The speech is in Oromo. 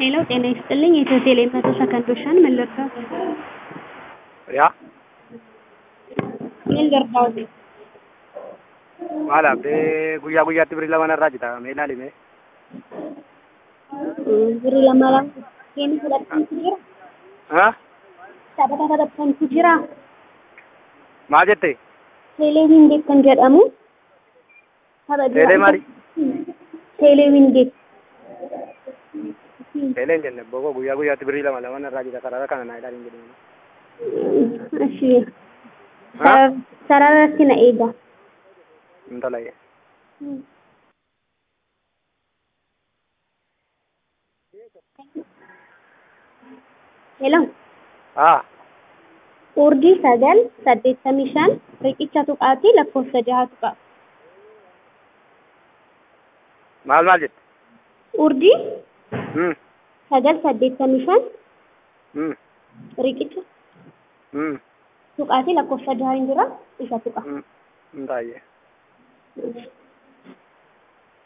ሄሎ ጤና ይስጥልኝ የኢትዮ ቴሌ መቶ ሰከንዶችን ምን ልርዳዎት? yaa ምን ልርዳዎት? maalaaf dee guyyaa guyyaatti birii lama narraa jita mee ilaali mee Birii lama lama isheen fudhattantu jira? ha Taphata taphattantu jira? maal jette Teelee Wingeet kan jedhamu tapha jira. Teelee maali? Teelee Wingeet. teelee hin jenne boko guyyaa guyyaatti birii lama lama narraa jita sarara kana naa ilaali hin jedhame Ashii. Sararratti na eega. intala ye Hello. haa Urjii sagal saddeettamii shan riqicha tuqaatii lakkoofsa jaha tuqaa. maal maal jette Urjii hmm sagal saddeettamii shan hmm riqicha hmm tuqaatii lakkoofsa jaha hin jira isa tuqa. hmm intala ye